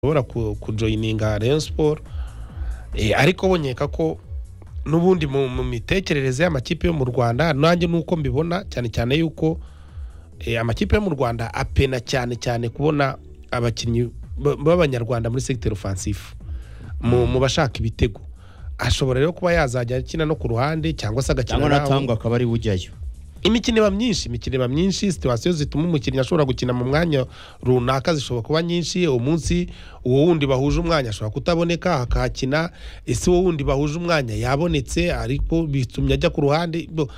ushobora kujoyininga Rayon Sport Eh, ariko bonyeka ko n'ubundi mu mu mitekerereze y'amakipe yo mu Rwanda nanjye nuko mbibona cyane cyane yuko eh, amakipe yo mu Rwanda apena cyane cyane kubona abakinnyi ba- b'abanyarwanda muri secteur offensif mu, mu bashaka ibitego ashobora rero kuba yazajya akina no ku ruhande cyangwa se agakina cyangwa n'aho- natangwa akaba ari bujyayo imikino iba myinshi imikino iba myinshi situwasiyo zituma umukinnyi ashobora gukina mu mwanya runaka zishobora kuba nyinshi uwo munsi uwo wundi bahuje umwanya ashobora kutaboneka akahakina ese uwo wundi bahuje umwanya yabonetse ariko bitumye ajya ku ruhande Bo,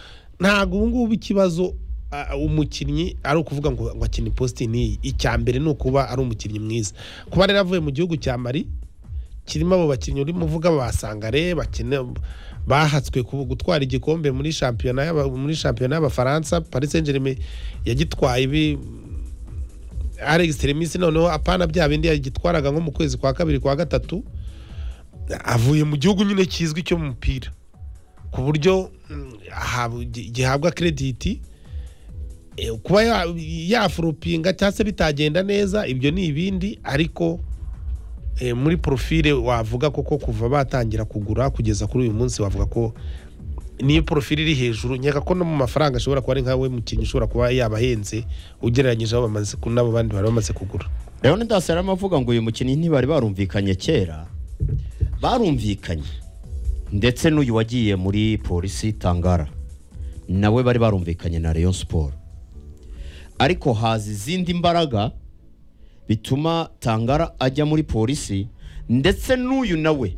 ntabwo ubu ngubu ikibazo ah, umukinnyi ari ukuvuga ngo ngo akine positi n'iyi icya mbere ni ukuba ari umukinnyi mwiza kuba rero avuye mu gihugu cya mari kirimo abo bakinnyi urimo uvuga basangare bakina bahatswe ku gutwara igikombe muri shampiyona y'aba- muri shampiyona y'abafaransa paris saint germain yagitwaye ibi alex tereminsi noneho apana bya bindi yagitwaraga nko mu kwezi kwa kabiri kwa gatatu avuye mu gihugu nyine kizwi cyo mu mupira ku buryo mm, ahabwa- gi- gihabwa krediti Eh, kuba ya- yafuropinga cyangwa se bitagenda neza ibyo ni ibindi ariko eh, muri porofile wavuga koko kuva batangira kugura kugeza kuri uyu munsi wavuga ko niyo porofile iri hejuru nkeka ko no mu mafaranga ashobora kuba ari nkawe mukinnyi ushobora kuba yabahenze ugereranyije abo bamaze ku- n'abo bandi bari bamaze kugura leonidas yari arimo avuga ngo uyu mukinnyi ntibari barumvikanye kera barumvikanye ndetse n'uyu wagiye muri polisi tangara nawe bari barumvikanye na Rayon siporo ariko haza izindi mbaraga bituma tangara ajya muri polisi ndetse n'uyu nawe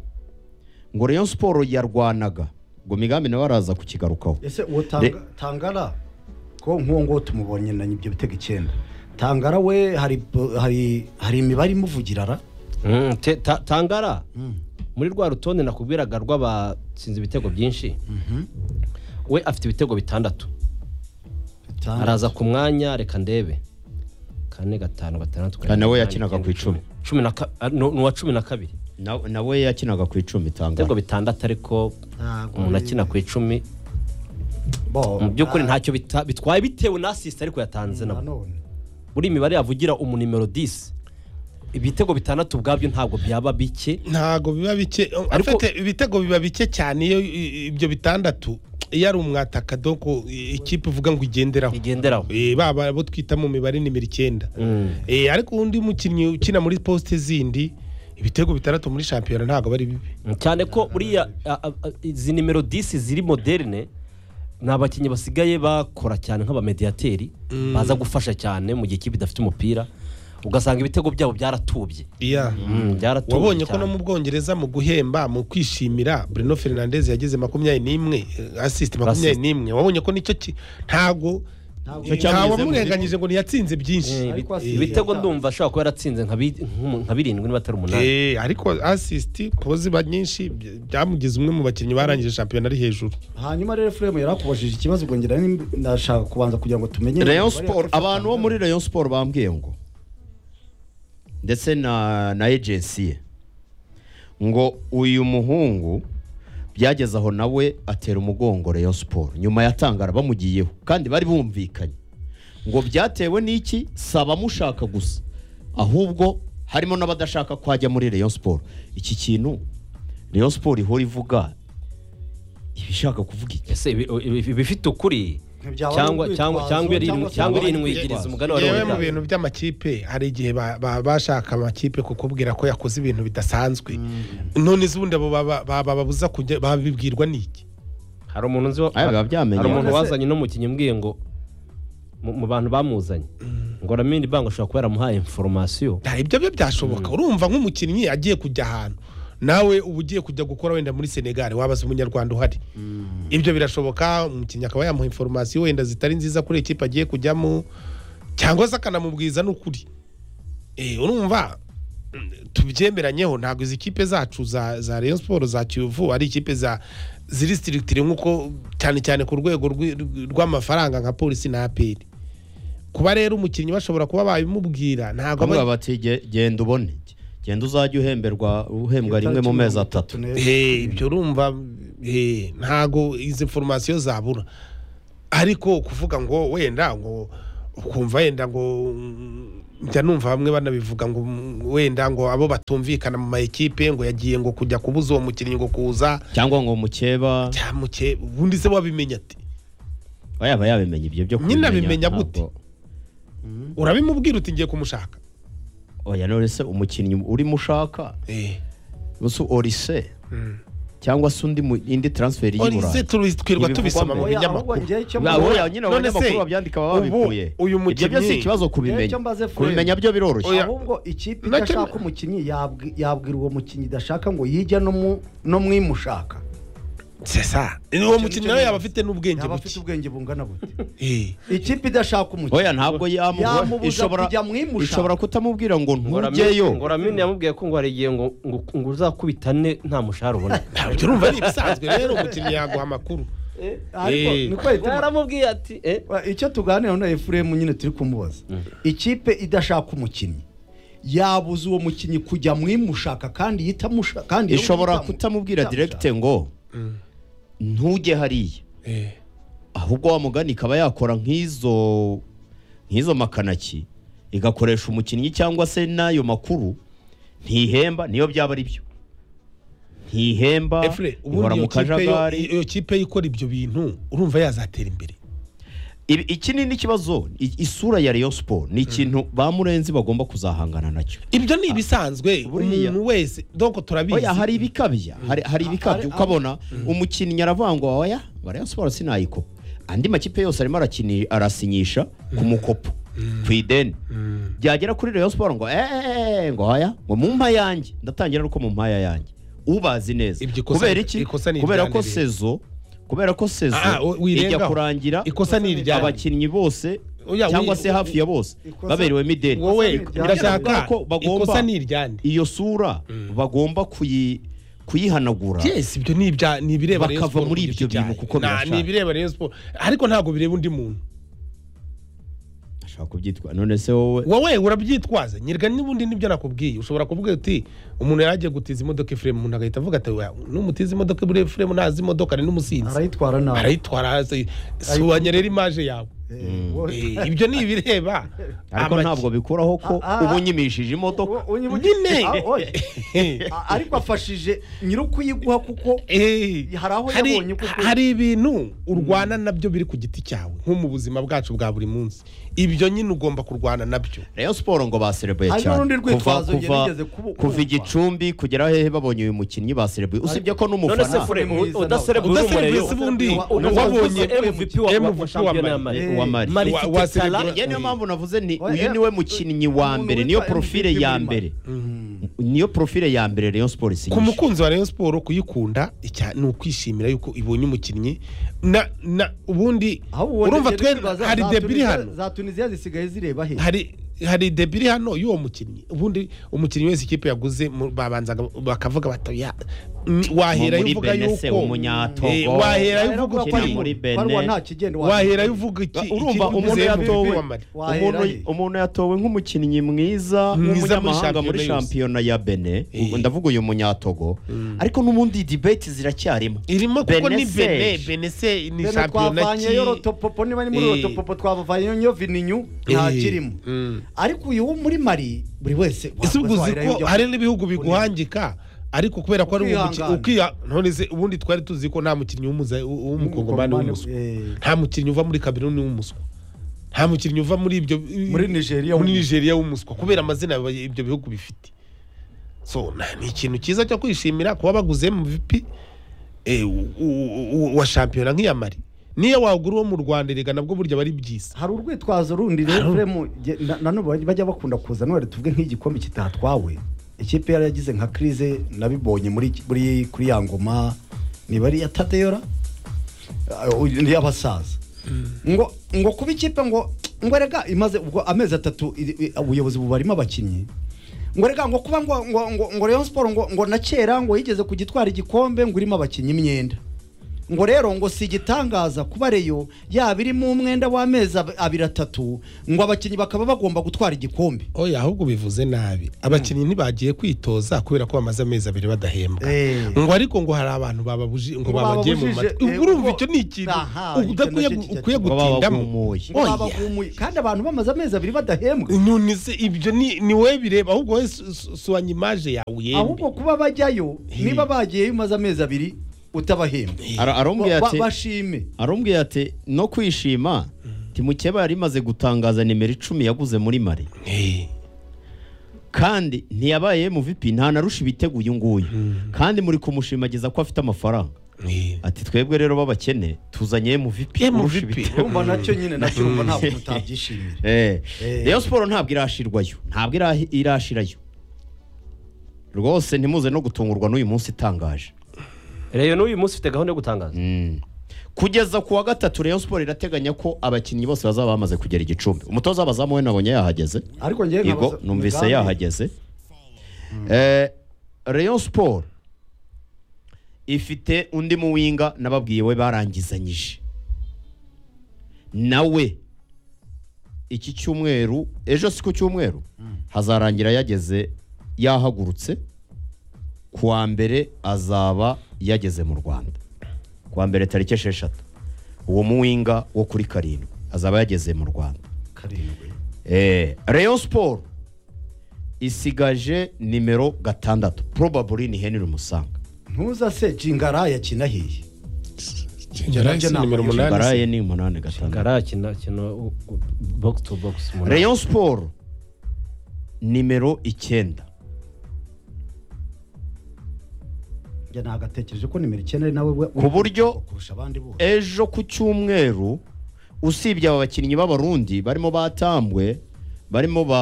ngo Rayon siporo yarwanaga ngo migambi nawe araza kukigarukaho ese uwo Re- Tanga- tangara ko nk'uwo nguwo tumubonye na nyibyo bitego icyenda tangara we hari hari hari imibare imuvugira ra Mm, te- ta- tangara muri rwa rutonde nakubwiraga rw'abatsinze ibitego byinshi we afite ibitego bitandatu Tanga- araza ku mwanya reka ndebe kane gatanu gatandatu Ah, nawe karindwi, yakinaga umunani, ku icyenda, icumi. cumi na ka- ah, ni ni uwa cumi na kabiri Na- nawe yakinaga ku icumi tangara ibitego bitandatu ariko Ntabwo umuntu ari- akina ku icumi Bo, mu by'ukuri ah, ntacyo bita- bitwaye bitewe na asisita ariko yatanze nabo nanone. muri iyi mibare yavugira umunimero disi ibitego bitandatu ubwabyo ntabwo byaba bike ntago biba bike Ariko- afite ibitego biba bike cyane iyo i- ibyo bitandatu iyo ari umwataka doko i- ikipe uvuga ngo igenderaho bigenderaho Eh, baba abo twita mu mibare nimero icyenda Mm. Eh, ariko undi mukinnyi ukina muri posite zindi ibitego bitandatu muri shampiyona ntabwo ari bibi cyane ko buriya a- a- a- izi nimero disi ziri moderne ni abakinnyi basigaye bakora cyane nk'abamediyateri baza gufasha cyane mu gihe ikipe idafite umupira ugasanga ibitego byabo byaratubye iya Mm, byaratubye wabonye ko cyane. no mu bwongereza mu guhemba mu kwishimira Bruno Fernandes yagize makumyabiri n'imwe eh, assist makumyabiri n'imwe wabonye ko nicyo ki- ntago Ntabwo- Icyo cyamugezemo. ntawamurenganyije ngo ntiyatsinze byinshi Eh, Ariko ibi- asigaye ibitego atanu. ndumva ashobora kuba yaratsinze nka bi- nk'umu- nka birindwi niba atari umunani Eh, ariko assist kuba ziba nyinshi by- byamugize umwe mu bakinnyi barangije shampiyona ari hejuru hanyuma rero furemu yarakubajije ikibazo bwongera nimba- ndashaka kubanza kugira ngo tumenye Rayon imibare Sport yafashe abantu bo Tangara. muri Rayon Sport bambwiye ngo ndetse na na agency ye ngo uyu muhungu byageze aho nawe atera umugongo Rayon Sport nyuma ya Tangara bamugiyeho kandi bari bumvikanye ngo byatewe n'iki si abamushaka gusa ahubwo harimo n'abadashaka ko ajya muri Rayon Sport iki kintu Rayon Sport ihora ivuga ibishaka kuvuga iki ese ibi- ibi- ibifite ukuri Ntibyaba ari cyangwa urwitwazo, cyangwa cyangwa iri- cyangwa se cyangwa ari iri nwigiriza umugani wa yewe mu Leonidas. bintu by'amakipe hari igihe ba- ba- bashaka amakipe kukubwira ko yakoze ibintu bidasanzwe none se ubundi abo baba- baba- bababuza kujya babibwirwa n'iki hari umuntu nzi wa- Aya, biba byamenyekanye. hari umuntu Ese- wazanye no mu kinyambwiye ngo mu- mu bantu bamuzanye ngo ramini bango ashobora kuba yaramuhaye inforomasiyo nta ibyo byo byashoboka urumva nk'umukinnyi agiye kujya ahantu nawe uba ugiye kujya gukora wenda muri senegali wabaza umunyarwanda uhari ibyo birashoboka umukinnyi akaba yamuha inforomasiyo wenda zitari nziza kuri ikipe agiye kujyamo cyangwa se akanamubwiza n'ukuri Eh, urumva mm, tubyemeranyeho ntabwo izi kipe zacu za za Rayon Sport za Kiyovu ari ikipe za ziri stirictire nk'uko cyane cyane ku rwego rw'i- rw'amafaranga nka polisi na APR kuba rero umukinnyi bashobora kuba babimubwira ntabwo aba- bamwe bati "Ge- genda ubone genda uzajya uhemberwa uhembwa rimwe mu mezi atatu Tune- Eh, ibyo urumva eh, ntago izi foromasiyo zabura ariko kuvuga ngo wenda ngo ukumva wenda ngo mm, njya numva bamwe banabivuga ngo mm, wenda ngo abo batumvikana mu maekipe ngo yagiye ngo kujya kubuza uwo mukinnyi ngo kuza cyangwa ngo mukeba cyamuke ubundi se wabimenya ati aba yaba yabimenye ibyo byo Nyine abimenya ntabwo- gute? urabimubwira uti ngiye kumushaka oya none se umukinnyi urimo ushaka Eh. ubu orise cyangwa se undi mu- indi transferi Olize y'iburayi turi- twirirwa Ibivugwamo. tubisoma mu Oya, binyamakuru oya nyine None se, abanyamakuru babyandika ubu baba babikuye uyu ibyo byo si mukinnyi- ikibazo Icyo kubimenya mbaze Fred. kubimenya byo biroroshye Oya. ahubwo ikipe Nacyo- idashaka umukinnyi yabwi- yabwira uwo mukinnyi idashaka ngo yijya no mu- no mu imushaka sesa uwo mukinnyi nawe nicyo yaba afite n'ubwenge yaba afite buke ubwenge bungana bute Eh. ikipe idashaka umukinnyi oya ntabwo yamubuza Yamubuza kujya mu imusha. ishobora kutamubwira ngo ntujyeyo ngoramini yamubwiye ko ngo hari igihe ngo ngo ngo uzakubita ane nta mushahara ubona ntabwo urumva ari ibisanzwe rero umukinnyi yaguha amakuru ariko Eh. niko yahitamo yaramubwiye ati eh Wa- icyo tuganira na efuremu nyine turi kumubaza ikipe idashaka umukinnyi yabuza uwo mukinnyi kujya mu imushaka kandi yitamushaka kandi ishobora yitamu- kutamubwira yitamushaka. direkite ngo ntujye hariya Eh. ahubwo wa mugani ikaba yakora nk'izo nk'izo makanaki igakoresha umukinnyi cyangwa se n'ayo makuru ntihemba niyo byaba ari byo ntihemba Efure, ubundi ihora mu iyo kipe yo- kajagari iyo kipe yo ikora ibyo bintu urumva yazatera imbere Ibi- iki ni n'ikibazo i- isura ya Rayon Sport ni ikintu ba murenzi bagomba kuzahangana nacyo ibyo ni ibisanzwe buriya. umuntu wese donc turabizi oya hari ibikabya hari, hari ibikabya ukabona umukinnyi aravangwa oya ngo Rayon Sport sinayikopa andi makipe yose arimo arakini- arasinyisha ku mukopo ku ideni byagera kuri Rayon Sport ngo eee ngo oya ngo mu mpa yanjye ndatangira nuko mu mpaya yanjye ubazi neza Ibyo ikosa- kubera iki ikosa ni kubera ko iryanire. sezo kubera ko sezo Ah, ah, wi- ijya wirengaho. kurangira Ikosa ni iryanire. abakinnyi bose Oya, wi- cyangwa se hafi ya bose ikosa- baberewemo ideni wowe Ikosa ni ndashaka iryanire. Ko bagomba- ikosa ni iryande iyo sura bagomba kuyi- kuyihanagura yes ibyo ni ibya ni ibireba Rayon Bakava Sport muri ku giti ibyo bintu cyayo. kuko Na- birashaje. ni ibireba Rayon Sport ariko ntabwo bireba undi muntu ashaka kubyitwa none se wowe wowe urabyitwaza nyirwa n'ubundi nibyo nakubwiye ushobora kuvuga uti umuntu yaragiye gutiza imodoka ifuremu umuntu agahita avuga ati "Oya, n'umutiza imodoka muri ifuremu ntazi imodoka ni n'umusinzi arayitwara nabi arayitwara hasi subanya rero imaje yawe Eh, wo- Eh, ibyo ni ibireba ariko amaki- ntabwo bikuraho ko Ah, ah, uba unyimishije imodoka wo- unyibuke- nyine. Ah, oya. Ah, ariko afashije nyir'ukuyiguha kuko Eh, Hari aho hari- yabonye kuko- hari ibintu urwana nabyo biri ku giti cyawe nko mu buzima bwacu bwa buri munsi ibyo nyine ugomba kurwana nabyo Rayon Sport ngo baserebuye Hari cyane n'urundi rwitwazo kuva, yarigeze kubu- kuva kumva. igicumbi kugera hehe babonye uyu mukinnyi baserebuye usibye ko none se n'umufana fure Mwiza nawe. udaserebura udaserebura umureyo ese ubundi Wa- wabonye wabonye MVP wa- wa- wa MVP shampiyona wa ya Mali. Mali wa Mali Mari Wa- ifite waserebura- tala Njye niyo mpamvu navuze ni Oya, uyu eh, niwe mukinnyi wa umuntu mbere niyo witwa profile MVP ya muri mbere Mali. niyo profile ya mbere Rayon Sport isinyisha ku mukunzi wa Rayon Sport kuyikunda icya ni ukwishimira yuko ibonye umukinnyi na na ubundi ahubwo urumva wongeye twe kwibaza, hari za debiri Tunisia- hano za tunisiya zisigaye zireba he hari hari debiri hano y'uwo mukinnyi ubundi umukinnyi wese ikipe yaguze mu- babanzaga bakavuga bati "Ya, mm, waherayo muri uvuga benese yuko Eh, waherayo umunyatogo Wahera uvuga uvuga uti ko muri ari- Benin. baruwa nta kigenda waherayo uvuga iki urumva ikiri umuntu kuguze yatowe MVP wa Mali. Wahera umuntu- he? umuntu yatowe nk'umukinnyi Mwiza mwiza muri w'umunyamahanga muri shampiyona shampiyona ya bene Eh. ndavuga uyu munyatogo ariko n'ubundi debate ziracyarimo irimo kuko ni Benese. bene benese ni Bene shampiyona twavanyeyo rotopopo niba ni muri Eh. rotopopo twavanyeyo vininyu nta Eh. kirimo Mm. ariko uyu wo muri mari buri wese ese ubwo uzi waherayo ko ujya- hari n'ibihugu biguhangika ariko kubera ko ari uwo mukinnyi Ukihangana. ukiya none se ubundi twari tuzi ko nta mukinnyi w'umuza- w- w'umukongomani W'umukongomani, w'umuswa eh. nta mukinnyi uva muri kameruni w'umuswa nta mukinnyi uva muri ibyo Muri Nigeria muri w'umuswa. nigeria w'umuswa kubera amazina aba- ibyo bihugu bifite so na- ni ikintu cyiza cyo kwishimira kuba baguze MVP eh, u- u- u- wa shampiyona nk'iya mari niyo wagura uwo mu rwanda erega nabwo burya bari byiza hari urwitwazo rundi rero Fremu, jye- na- na none bajya bakunda kuza none tuvuge nk'igikombe kitatwawe ikipe yari yagize nka krize nabibonye muri muri kuri ya ngoma niba ari iya tadeyora Ah, uyu ni iy'abasaza ngo ngo kuba ikipe ngo ngo rega imaze ubwo amezi atatu iri- i- ubuyobozi bubarimo abakinnyi ngo rega ngo kuba ngo ngo ngo, ngo Rayon Sport ngo ngo na kera ngo yigeze kugitwara igikombe ngo irimo abakinnyi imyenda ngo rero ngo si igitangaza kuba reyo yaba irimo umwenda w'amezi ab- abiri atatu ngo abakinnyi bakaba bagomba gutwara igikombe oya ahubwo bivuze nabi abakinnyi ntibagiye kwitoza kubera ko bamaze amezi abiri badahembwa Eh. ngo ariko ngo hari abantu bababuji ngo Ngo babagiye mu bababujije, matwi eh, Ubwo urumva ubwo- icyo ni ikintu Aha, ubu icyo udakwiye nacyo kijya ukwiye ngo gutindamo babagumuye Oya. Babagumuye. kandi abantu bamaze amezi abiri badahembwa none se ibyo ni ni wowe bireba ahubwo wowe su- su- suwanya imaje yawe uyembe ahubwo kuba bajyayo He. niba bagiyeyo umaze amezi abiri utabahembwa Ara- arambwira Ba- ati bashime arambwira ati no kwishima timukeba yari imaze gutangaza nimero icumi yaguze muri mari Eh, kandi ntiyabaye mu vipi ntanarusha ibitego uyu nguyu kandi muri kumushimagiza ko afite amafaranga eh. ati twebwe rero b'abakene tuzanye mu vipi Eh, mu urusha VP. ibitego urumva nacyo nyine nacyumva ntabwo mutabyishimira Eh, Eh. Rayon siporo ntabwo irashirwayo ntabwo irahi- irashirayo rwose ntimuze no gutungurwa n'uyu munsi itangaje rero n'uyu munsi ufite gahunda yo gutangaza Mm. kugeza ku wa gatatu Rayon siporo irateganya ko abakinnyi bose bazaba bamaze kugera igicumbi umutoza w'abazamu we nabonye yahageze ariko njyewe yego nkabaza- numvise Mugambi, yahageze Eh, Rayon siporo ifite undi muwinga nababwiye we barangizanyije nawe iki cyumweru ejo si ku cyumweru hazarangira yageze yahagurutse ku wa mbere azaba yageze mu rwanda ku wa mbere tariki esheshatu uwo muwinga wo kuri karindwi azaba yageze mu rwanda karindwi Eh, Rayon Sport isigaje nimero gatandatu probably ni Henry Musanga ntuza se jingara yakina hehe Yaraye se nimero umunani se. baraye ni umunani gatandatu gara kino kino box to box umunani. Rayon Sport nimero icyenda njye nagatekereje ko nimero icyenda ari nawe we- Ku buryo- kurusha abandi bose ejo ku cyumweru usibye aba bakinnyi b'abarundi barimo batambwe barimo ba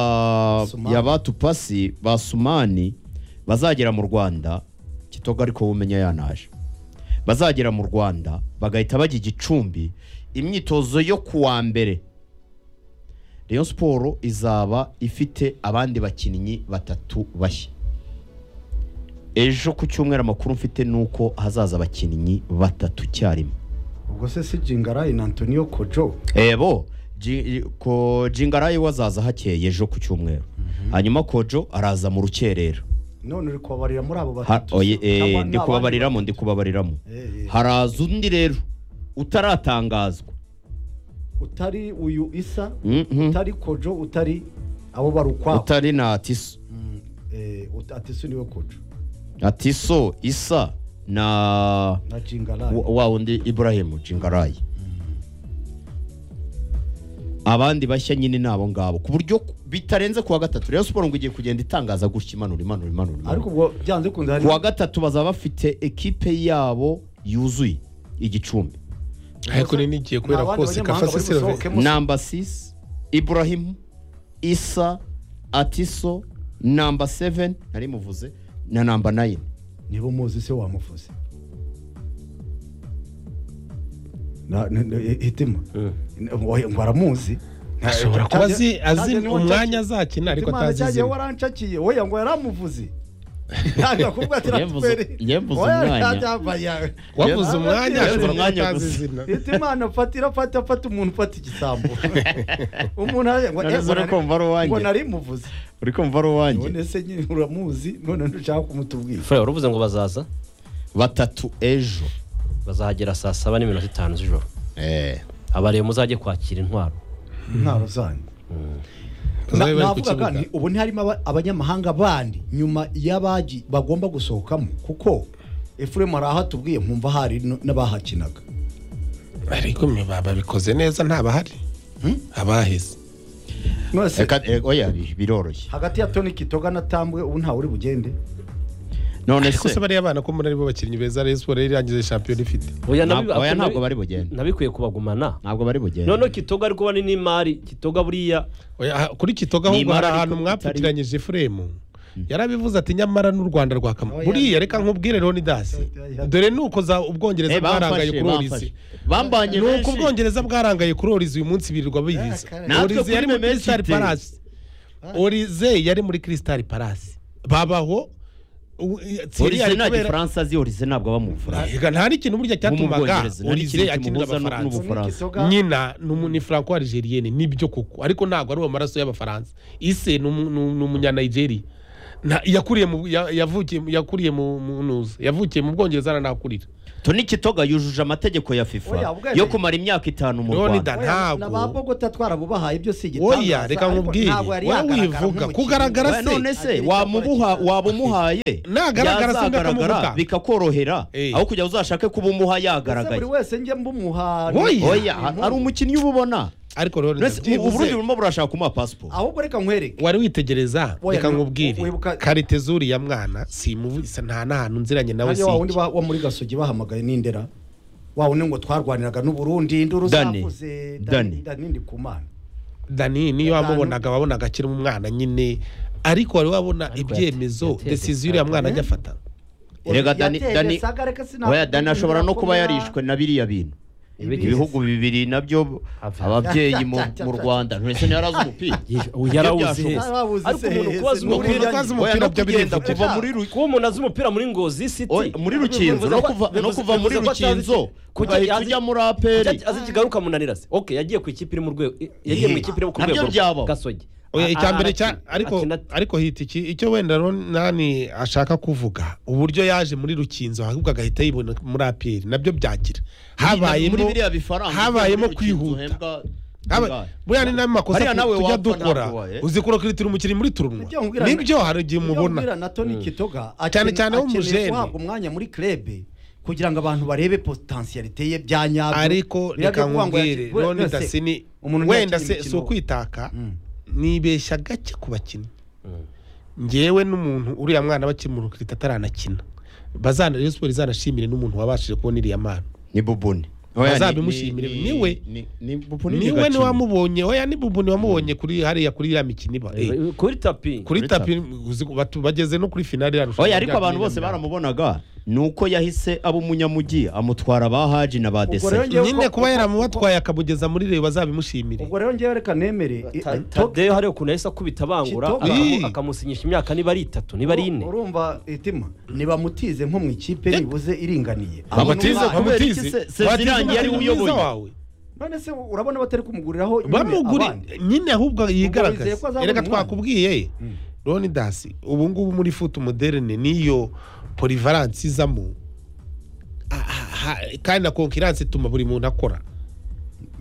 Sumani. yabatupasi ba sumani bazagera mu rwanda kitoga ariko umenya yanaje bazagera mu rwanda bagahita bajya igicumbi imyitozo yo ku wa mbere Rayon siporo izaba ifite abandi bakinnyi batatu bashya ejo ku cyumweru amakuru mfite ni uko hazaza abakinnyi batatu icyarimwe ubwo se si jingara na antonio kojo ebo ji- ko jingarayi we azaza hakeye ejo ku cyumweru hanyuma kojo araza mu rukerera none uri kubabarira muri abo Ha- batatu oye, eh, Cyangwa ni ndi abandi kubabariramo batatu? ndi kubabariramo Eh, eh. haraza undi rero utaratangazwa utari uyu isa Mhm. utari kojo utari abo bari ukwabo utari na tiso Mm, eh, ut- ati si niwe kojo atiso isa na na jingara wa- wa wundi iburahimu jingarayi abandi bashya nyine ni abo ngabo ku buryo bitarenze kuwa gatatu rero siporo ngo igiye kugenda itangaza gutya imanura imanura imanura imanura. ariko ubwo byanze kunze hari ku wa gatatu bazaba bafite ekipe yabo yuzuye igicumbi ariko nini igiye kubera Nta kose kafa bandi se banyamahanga bari serivisi busohokemo. Musa. namba 6 iburahimu isa atiso namba 7 nari muvuze na namba 9 niba umuzi se wamuvuze Na- na- na- hitima Oya, ngo aramuzi ashobora kuba azi azi umwanya azakina ariko atazi izina izina warancakiye oya ngo yaramuvuze ntabwo kuvuga ati Yemvuze- "Ratubere." yemvuze Oya, umwanya. yajya- wavuze umwanya Yemvuze ashobora kuba umwanya atazi gusa. izina Hitima imana fata irafata fata umuntu ufata igisambo umuntu aje ngo None "Eh, se ngo uri kumva ari nari- uwanjye?" ngo nari muvuze uri kumva ari uwanjye none se nyine uramuzi none ntushaka kumutubwira Fred, waravuze ngo bazaza batatu ejo bazahagera saa saba n'iminota itanu z'ijoro eh abareba muzajye kwakira intwaro intwaro zanyu Na- Bazabe bari ku navugaga kibuga. nti ubu ntiharimo aba- abanyamahanga bandi nyuma y'abagi bagomba gusohokamo kuko efuremu hari aho atubwiye nkumva hari no- n'abahakinaga ariko mwe ba- babikoze neza ntabahari abaheze none se Reka- eh, oya bi- biroroshye hagati ya toni kitoga na tambwe ubu ntawe uri bugende none ariko se se bariya bana ko muri aribo bakinnyi beza Rayon Sports yarangije shampiyona ifite Oya, Ntabwo- nabi- oya, nabi- ntabwo bari bugende. nabikwiye kubagumana ntabwo bari bugende noneho kitoga ariko bane n'imari kitoga buriya Oya, aha- kuri kitoga ahubwo Neymar hari ariko ahantu utari- mwapfutiranyije efuremu yarabivuze ati nyamara n'u rwanda rwakama Oya. buriya reka nkubwire Leonidas Oya. dore ni uko za ubwongereza Eh, bwarangaye bamfashe kuri bamfashe orizi bambanye ni uko benshi. ubwongereza bwarangaye kuri orizi uyu munsi birirwa bihiza Ah, natwe orizi kuri yari muri Memphis Crystal City. Palace orize yari muri Crystal Palace babaho u- i- Thierry orize ari nta kubera- gifaransa azi orize ntabwo aba mu bufaransa Ega, nta n'ikintu burya cyatumaga Nk'umubwongereza, nta orize n'ikintu akinira kimuhuza abafaransa n'ubu- Ubufaransa. N'igisoga- nyina ni umu- ni franco algerienne nibyo koko ariko ntabwo ari amaraso y'abafaransa ise ni umu- ni umu- ni umunyanigeriya Nta- yakuriye mu ya- yavukiye mu- yakuriye mu mu- nuza yavukiye mu bwongereza aranakurira toni kitoga yujuje amategeko ya Oya, fifa ubwo- yo kumara imyaka itanu mu Leonidas rwanda Oya, ntabwo- na ba bogota twarabubahaye ibyo si igitangaza oya reka ariko nkubwire ntabwo yari wowe wivuga yagaragara nk'umukinnyi. kugaragara Oya, none se se wamubuha waba umuhaye Nagaragara se yazagaragara ndakamubuta. bikakorohera Eh. aho kugira ngo uzashake kuba umuha Ese yagaragaye buri wese njye mbumuha Oya. oya ari umukinnyi uba ubona ariko rero Mbese u- ndabyibuze, uburundi burimo burashaka kumuha pasiporo ahubwo reka nkwereke wari witegereza Oya, reka ni- nkubwire wibuka- karite zuri ya mwana simuvi nta n'ahantu nziranye nawe hariya wa wundi si wa wa muri gasogi bahamagaye n'indera wa wundi ngo twarwaniraga n'uburundi induru Dani. zavuze Dani. dani ndi ku mana dani niyo Gatanu. wamubonaga wabonaga akiri umwana nyine ariko wari wabona ibyemezo yateye- desiziyo uriya mwana Eh? ajya afata Erega Dani- Yateye Dani- saga, reka sinakwita oya dani ashobora no indura kuba komera. yarishwe na biriya bintu Ibi- ibihugu bibiri nabyo Ava. ababyeyi mu mu rwanda ntese ntiyarazi umupira Ibyo byashoboka. yarawuzi hese ariko umuntu Babuzi kuba se, azi se, umupira umuntu ko azi oya umupira no byo kugenda birivugira. kuva muri Ru- kuba umuntu azi umupira muri ngozi siti oya, muri rukinzo no kuva no kuva muri rukinzo ugahita ujya muri aperi azi ikigaruka munanira se okay yagiye ku ikipe iri mu rwego i- yagiye mu Eh, ikipe iri ku nabyo rwego byabaho. gasogi Oya, icya A- mbere a- cya akina- ariko akina- ariko hita iki icyo wenda rero nani ashaka kuvuga uburyo yaje muri rukinzo ahubwo agahita yibona muri aperi nabyo byagira habayemo muri biriya bifaranga habayemo muri Rukinzo kwihuta uhembwa Haba- ingahe? buriya ni n'amakosa Hariya nawe tujya wapfa dukora ntabwo wabaye. uzi kurokiritura umukinnyi muri turunwa Ibyo nkubwira- nibyo hari igihe ibyo nkubwira mubona na Tony Kitoga Cyane akeneye- cyane akeneye w'umujene. guhabwa umwanya muri club kugira ngo abantu barebe potentialite ye bya nyabyo ariko Biriya byo reka kuvuga ngo yaki- nkubwire we- roni wese, dasini umuntu wenda ntiyakina se si imikino. ukwitaka Mm. nibeshya gake ku bakinnyi ngewe n'umuntu uriya mwana bakiri mu rukirita ataranakina bazana Rayon Sports izanashimire n'umuntu wabashije kubona iriya mpano ni bubuni Bazabimushimire. Niwe. ni bubuni niwe niwamubonye oya ni bubuni wamubonye kuri hariya kuri iriya mikino iba Eh, Eh, kuri tapi kuri kuri tapi uzi ko batu- bageze no kuri finali iriya rushanwa oya ariko rya abantu Kenya bose Rwanda. baramubonaga ni uko yahise aba umunyamugi amutwara ba haji na ba Ubwo rero dese ngewe nyine uko- kuba uko- yaramutwaye akamugeza muri reyo bazabimushimire ubwo rero ngewe reka nemere i- Ta- i- tadeyo hariyo ukuntu yahise akubita bangura Kitoga. Ii. akamu- akamusinyisha imyaka niba ari itatu niba ari ine urumva itima ntibamutize nko mu ikipe nibuze iringaniye Bamutize Abona umwana- kubera iki Bamutize? se- se Batize zirangiye ari we umukinnyi mwiza uyoboye? wawe. none se urabona batari kumuguriraho nyine bamuguri abandi. nyine ahubwo wizeye ko yigaragaza azabona reka umwanya. twakubwiye roni dasi ubu ngubu muri futu moderne niyo porivaransi izamo Ah, ah, ah, kandi na konkiransi ituma buri muntu akora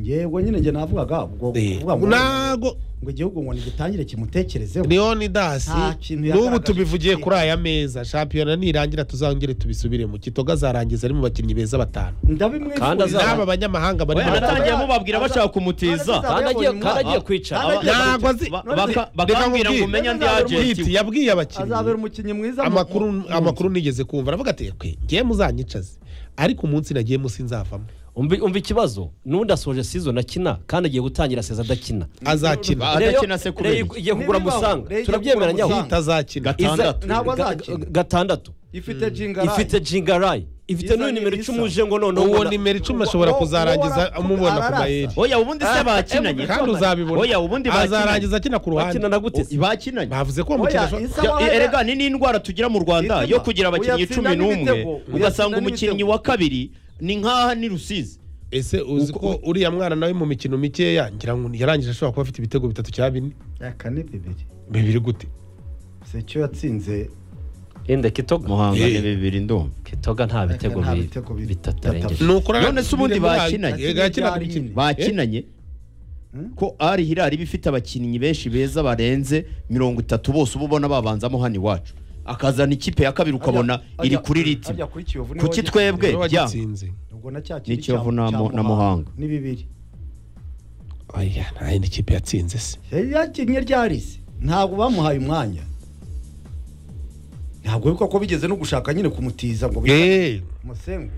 yewe nyine njye navugaga ubwo Eh, kuvuga ngo ntago ngo igihugu ngo nigitangire kimutekerezeho leoni dasi Nta kintu n'ubu yagaragaje tubivugiye ku kuri aya meza shampiyona nirangira tuzongere tubisubiremo kitoga azarangiza ari mu bakinnyi beza batanu Kandi ndabimwifuza azaba- n'aba banyamahanga bari oya mu batanu natangiye mubabwira bashaka kumutiza Kandi agiye- kandi agiye kwicara. ntabwo azi Ba- baka- bakambwira ngo umenye andi Hiti agenti yabwiye azabera abakinnyi umukinnyi mwiza mu- amakuru mu- amakuru nigeze kumva aravuga ati "Kwe, ngiye muzanyicaze ariko umunsi nagiye musi nzavamo umva umva ikibazo n'undi asoje season akina kandi agiye gutangira seza adakina azakina Ba- adakina se Rayon- kubera Rayon iki? igiye kugura Nibibaho, Rayon musanga igiye kugura turabyemera nyaho Musanga. azakina Gata- Gatandatu. ntabwo Ga- azakina ga- gatandatu ifite jingarayi ifite jingarayi ifite Isa n'uyu nimero n'isa. icumi uje ngo noneho uwo ubona- nimero icumi ashobora uwo- uwo kuzarangiza waravuga- amubona ku ararasa. mayeri oya ubundi se bakinanye kandi oya uzabibona ubundi azarangiza akina ku bakina ruhande na gute se? bakinanye bavuze ko Oya, umukino isa- Ja- e- erega ni n'indwara tugira mu rwanda Itima. yo kugira abakinnyi Uyatsinda cumi n'umwe n'ibitego. ugasanga Uyatsinda umukinnyi n'ibitego. wa kabiri ni nk'aha ni rusizi ese uzi ko uriya mwana nawe mu mikino mikeya ngira ngo yarangije ashobora kuba afite ibitego bitatu cyangwa bine Ya kane bibiri bibiri gute si icyo yatsinze Ende Kitoga muhanga Eh. ni bibiri ndumva Kitoga nta bitego nta bi- bitego bi- bitatu arengeje ni ukuri None se ubundi bakinanye? bakinanye Hmm? ko ari hirari iba ifite abakinnyi benshi beza barenze mirongo itatu bose uba ubona babanzamo hano iwacu akazana ikipe ya kabiri ukabona Ajya- iri kuri ajya- ritima ajya kuri Kiyovu niwe kuki wagiye- twebwe jya wagitsinze ubwo na cya kindi Ni Kiyovu cya- na cya Mu- na Muhanga. ni bibiri oya nta yindi kipe yatsinze se yari yakinnye ryarisi ntabwo bamuhaye umwanya ntabwo bibuka ko bigeze no gushaka nyine kumutiza ngo bita- eee musengu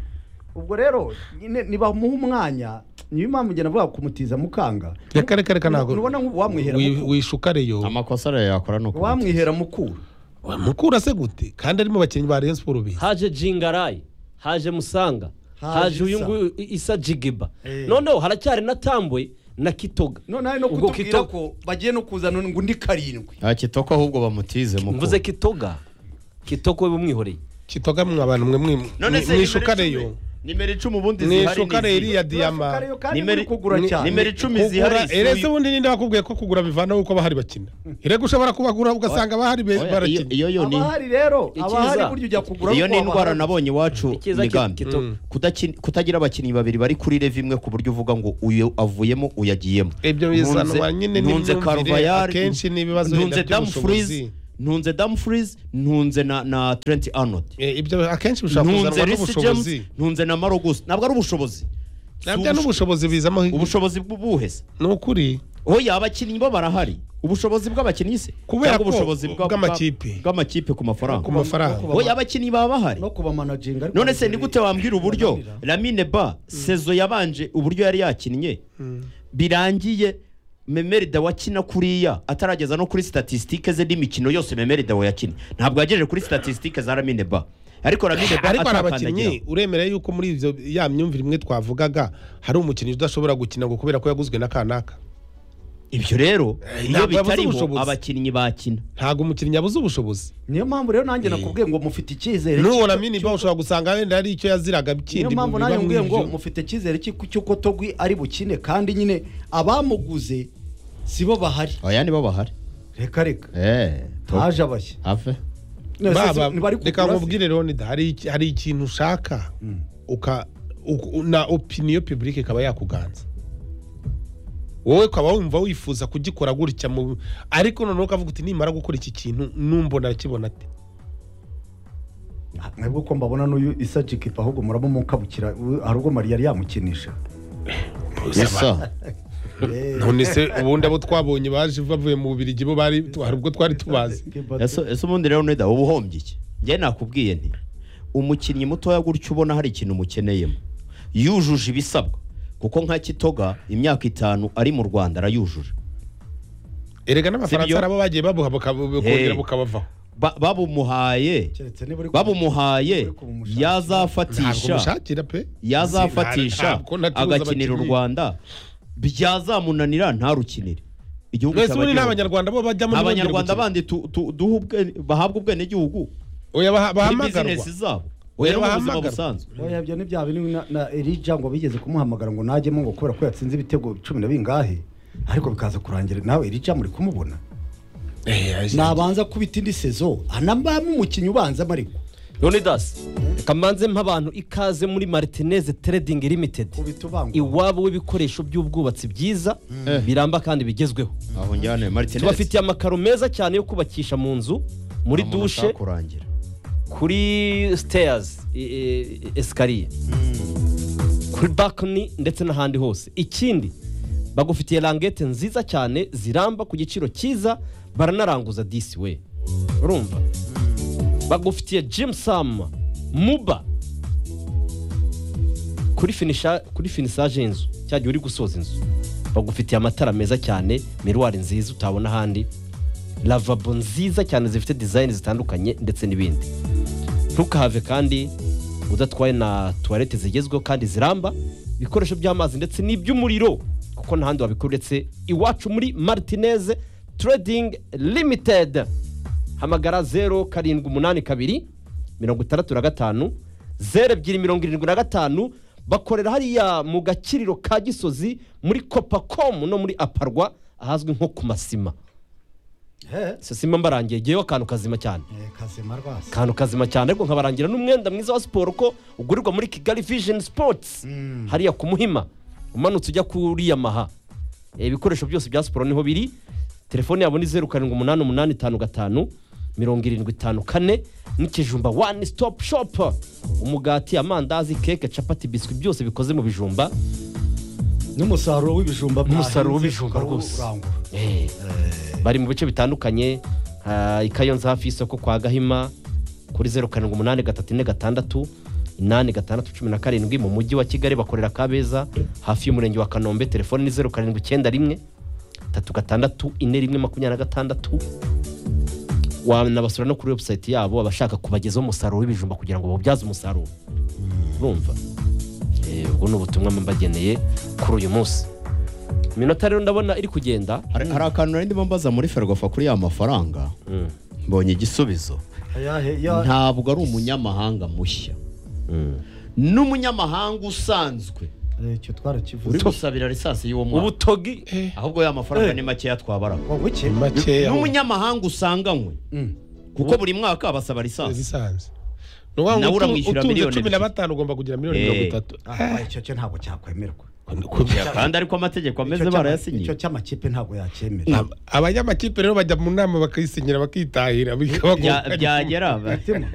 ubwo rero nyine nibamuha umwanya niyo mpamvu njye navuga kumutiza mukanga reka reka reka ntabwo Ntubona nk'ubu wamwihera Wi- mukuru. wishuka reyo amakosa arayo yakora ni uko wamwihera mukuru mukura se gute kandi arimo abakinnyi ba Rayon Sports beza haje jingarayi haje musanga Haje haje uyu Isa. nguyu I- isa jigiba Eh. noneho haracyari na tambwe na Kitoga none hari no Ubwo kutubwira Kitoga- ko bagiye no kuzana ngo undi karindwi kitoko ahubwo bamutize mukuru mvuze Kitoga kitoko we bumwihoreye kitogamwe abantu mwe mwe- mwishukareyo nimero icumi ubundi zihari ni mwishukare izihe? iriya diyama Nimero- nimero kugura ni- cyane nimero icumi zihari kugura si erese uyu- ubundi ninde wakubwiye ko kugura bivanaho uko abahari bakina irego ushobora kubagura ugasanga abahari be- Oya, iyo- barakina iyo yo ni abahari rero Icyiza. abahari burya ujya kugura iyo kuko ni indwara abahari- nabonye iwacu Icyiza ki- migambi kito- Mm. Kudaki- kutagira abakinnyi babiri bari kuri rev imwe ku buryo uvuga ngo uyu avuyemo uyagiyemo Ibyo bizanwa nyine n'imyumvire, ntunze Carvajal, akenshi n'ibibazo wenda ntunze by'ubushobozi. Dumfries, ntunze Dumfries, ntunze na na Trent Arnold Eh, ibyo akenshi bishobora ntunze kuzanwa Reece James n'ubushobozi ntunze na Marogus ntabwo ari ubushobozi Si nabyo ubusho- n'ubushobozi bizamo ubushobozi bw'ubuhese ni ukuri oya abakinnyi bo barahari ubushobozi bw'abakinnyi se Kubera Cyangwa ko- ubushobozi bwa- bw'amakipe. bwa- bw'amakipe ku mafaranga ku mafaranga no kuba- oya abakinnyi baba bahari no kubamanaginga ariko none se ni gute wambwira uburyo bananira. Lamine Ba sezo yabanje uburyo yari yakinnye birangiye Memerida wakina kuriya atarageza no kuri statisitike ze n'imikino yose Memerida wayakinnye ntabwo yagejeje kuri statisitike za Lamine Ba ariko Lamine Ba ariko hari atakandagira abakinnyi uremera yuko muri ibyo ya myumvire imwe twavugaga hari umukinnyi udashobora gukina ngo kubera ko yaguzwe na kanaka ibyo rero iyo ntabwo yabuze bitariho ubushobozi. abakinnyi bakina ntabwo umukinnyi yabuze ubushobozi niyo mpamvu rero nanjye nakubwiye ngo mufite icyizere n'uwo cy'uko- Lamine Ba ushobora gusanga wenda hari icyo yaziraga niyo kindi mu mpamvu biba nanjye muri nkubwiye ngo ibyo mufite icyizere cy'uko- cy'uko togwi ari bukine kandi nyine abamuguze si bo bahari aya nibo bahari reka reka eee haje abashya have None se si- Baba, ntibari reka kugura se? nkubwire Leonid hari iki- hari ikintu ushaka uka uku- na opiniyo public ikaba yakuganza wowe ukaba wumva wifuza kugikora gutya mu ariko noneho ukavuga uti nimara gukora iki kintu numbo nakibona ati mwebwe ko mbabona n'uyu isa jikipa ahubwo muramumukabukira u- hari ubwo mariya yari yamukinisha isa Eh, none se ubundi abo twabonye baje bavuye mu bubirigi bo bari hari ubwo twari tubazi Kiba- ese ese ubundi rero neda uba uhombye iki njye nakubwiye nti umukinnyi mutoya gutyo ubona hari ikintu umukeneyemo yujuje ibisabwa kuko nka kitoga imyaka itanu ari mu rwanda arayujuje erega n'abafaransa Sibyo? harabo bagiye babuha buka- bukongera Eh. bukabavaho Ba- babumuhaye keretse niba uri ku- babumuhaye uri kubumushakira. ntabwo yazafatisha mushakira pe yazafatisha Ntabwo nacuruza agakinira u abakinnyi. rwanda byazamunanira ntarukinire igihugu mwese ubundi ni cyabageraho. abanyarwanda bo bajyamo ntibongere abanyarwanda gukina. bandi tu- tu- duhe ubwe- bahabwe ubwenegihugu oya baha- muri bahamagarwa bizinesi zabo Oya, oya no mu buzima bahamagarwa. busanzwe oya ibyo ni bya bintu na- na erija ngo bigeze kumuhamagara ngo najyemo ngo kubera ko yatsinze ibitego cumi na bingahe ariko bikaza kurangira nawe erija muri kumubona nabanza kubita indi sezo anabamo umukinnyi ubanzamo ariko leonidas reka mbanze mpa abantu ikaze muri martinez trading limited ubita ubangwa iwabo w'ibikoresho by'ubwubatsi byiza biramba kandi bigezweho aho njyane maritinesi tubafitiye amakaro meza cyane yo kubakisha mu nzu muri dushe kurangira kuri siteyazi esikariye kuri bakoni ndetse n'ahandi hose ikindi bagufitiye rangete nziza cyane ziramba ku giciro cyiza baranaranguza disi we urumva bagufitiye jimu sama muba kuri finisha kuri finisaje y'inzu cyagiye uri gusoza inzu bagufitiye amatara meza cyane miruwari nziza utabona ahandi lavabo nziza cyane zifite dizayini zitandukanye ndetse n'ibindi ntukahave kandi udatwaye na tuwarete zigezweho kandi ziramba ibikoresho by'amazi ndetse n'iby'umuriro kuko ntahandi wabikora uretse iwacu muri maritineze trading limited hamagara zeru karindwi umunani kabiri mirongo itandatu na gatanu zeru ebyiri mirongo irindwi na gatanu bakorera hariya mu gakiriro ka gisozi muri copacomu no muri aparwa ahazwi nko ku masima sima mbarangiye igiyeho akantu kazima cyane kazima rwasi akantu kazima cyane ariko nkabarangira n'umwenda mwiza wa siporo ko ugurirwa muri kigali vision sports hariya ku muhima umanutse ujya kuriya maha Eh, ibikoresho byose bya siporo niho biri telefone yabo ni zeru karindwi umunani umunani itanu gatanu mirongo irindwi itanu kane n'ikijumba one stop shop umugati amandazi keke capati biswi byose bikoze mu bijumba n'umusaruro w'ibijumba Umusaruro mwahinze w'ibijumba ukaba rwose. urangura. Eh, bari mu bice bitandukanye ah, i kayonza hafi y'isoko kwa gahima kuri zeru karindwi umunani gatatu ine gatandatu inani gatandatu cumi na karindwi mu mujyi wa kigali bakorera kabeza hafi y'umurenge wa kanombe telefone ni zeru karindwi icyenda rimwe tatu gatandatu ine rimwe makumyabiri na gatandatu wanabasura no kuri webusayiti yabo abashaka kubagezaho umusaruro w'ibijumba kugira ngo bawubyaze umusaruro urumva Eh, ubwo ni ubutumwa mbageneye kuri uyu munsi iminota rero ndabona iri kugenda hari hari akantu nari ndimo mbaza muri ferwafa kuri ya mafaranga mbonye igisubizo Ayahe- ya- ntabwo ari umunyamahanga mushya n'umunyamahanga usanzwe Eh, icyo twarakivuze uri gusabira lisansi y'uwo mwana ubutogi ahubwo ya mafaranga ni makeya twabara wowe iki makeya n'umunyamahanga usanganywe Mm. kuko buri mwaka abasaba lisansi zisanze ni ukuvuga ngo Nawe utu- uramwishyura utunze miliyoni cumi na ebyiri. batanu ugomba kugira miliyoni Eh. mirongo itatu Ah, icyo cyo ntabwo cyakwemerwa Ya, kandi ariko amategeko ameze Icyo cy'ama- barayasinyiye icyo cy'amakipe ntabwo Nta- yacyemera abanyamakipe rero bajya mu nama bakisinyira bakitahira Bya- bikabagora byagera ba- Mutima.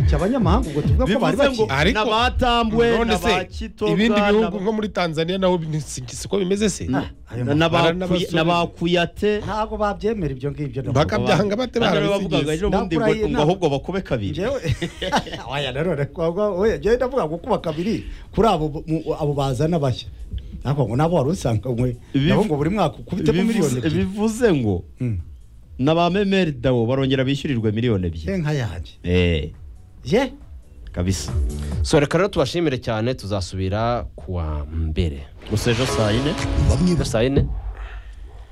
icyo abanyamahanga ubwo tuvuga ko bari bivuze ngo baki Ariko- n'abatambwe none se n'abakitoga ibindi n'aba- bihugu nko muri tanzania naho ni- si si ko bimeze se Ah, ayo mafara n'aba- n'abakuya- n'abasore. n'abakuyate ntabwo babyemera ibyo ngibyo na- bakabyanga bate kandi rero bavugaga barabisigize ejo bundi ngo Nakurahiye ngo na- ahubwo bakobe kabiri Njyewe- Oya, nanone kwa- oya, njyewe ndavuga ngo kuba kabiri kuri abo mu- abo bazana bashya ariko ngo nabo wari usanganywe Ibivu- nabo ngo buri mwaka ukubitemo miliyoni Bivuze- ebyiri bivuze ngo Mm. na ba memeri dawo barongera bishyurirwe miliyoni ye ebyiri nka yanjye Eh, ye kabisa so reka rero tubashimire cyane tuzasubira kuwa mbere gusa ejo saa yine bamwe basa saa yine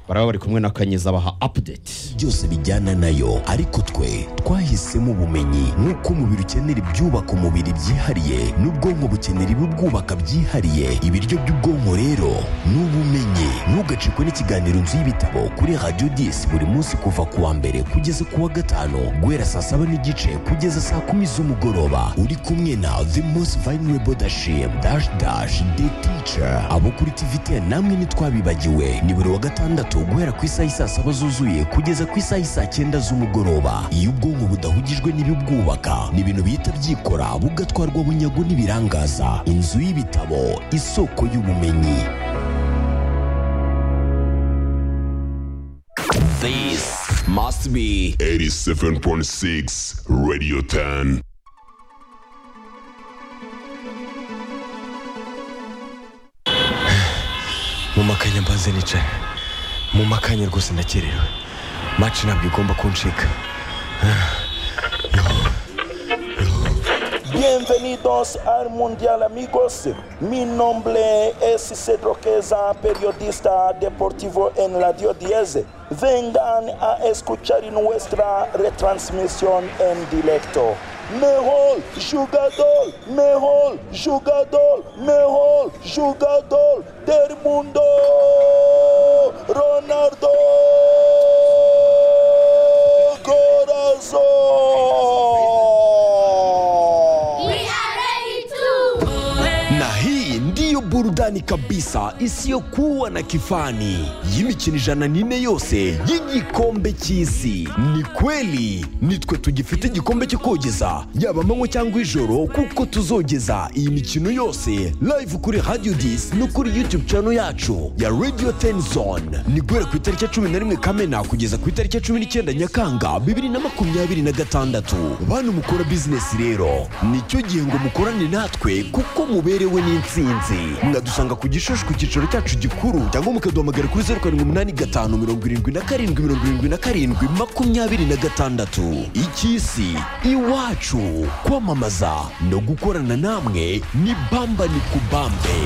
baraba bari kumwe na kanyiza baha apudeti byose bijyana nayo ariko twe twahisemo ubumenyi nk'uko umubiri ukenera ibyubaka umubiri byihariye n'ubwonko bukenera ibibwubaka byihariye ibiryo by'ubwonko rero ni ubumenyi ntugacikwe n'ikiganiro nzu y'ibitabo kuri radiyo disi buri munsi kuva ku wa mbere kugeza ku wa gatanu guhera saa saba n'igice kugeza saa kumi z'umugoroba uri kumwe na the most vulnerable leadership dash dash the teacher abo kuri tvt namwe ntitwabibagiwe ni buri wa gatandatu guhera ku isaha isaa saba zuzuye kugeza ku isaha isaa cyenda z'umugoroba iyo ubwonko budahugijwe n'ibibwubaka ni ibintu bihita byikora bugatwarwa bunyago n'ibirangaza inzu y'ibitabo isoko y'ubumenyi This must be 87.6 Radio 10. mu makanya mbanze nicaye mu makanya rwose ndakerewe maci ntabwo igomba kuncika Bienvenidos al Mundial amigos. Mi nombre es Cedro Queza, periodista deportivo en Radio 10. Vengan a escuchar nuestra retransmisión en directo. Mejor jugador, mejor jugador, mejor jugador del mundo, Ronaldo Corazón. na hii ndiyo burudani kabisa isiyokuwa na kifani y'imikino ijana n'ine yose y'igikombe cy'isi ni kweli nitwe tugifite igikombe cyo kogeza yaba amanywa cyangwa ijoro kuko tuzogeza iyi mikino yose live kuri radio dis no kuri youtube channel yacu ya radio ten zone ni guhera ku itariki ya cumi na rimwe kamena kugeza ku itariki ya cumi n'icyenda nyakanga bibiri na makumyabiri na gatandatu bantu mukora bizinesi rero nicyo gihe ngo mukorane natwe kuko muberewe n'insinzi mwadusanga ku gishushu ku cyicaro cyacu gikuru cyangwa mukaduhamagara kuri zeru karindwi umunani gatanu mirongo irindwi na karindwi mirongo irindwi na karindwi makumyabiri na gatandatu icy'isi iwacu kwamamaza no gukorana namwe ni bamba ni kubambe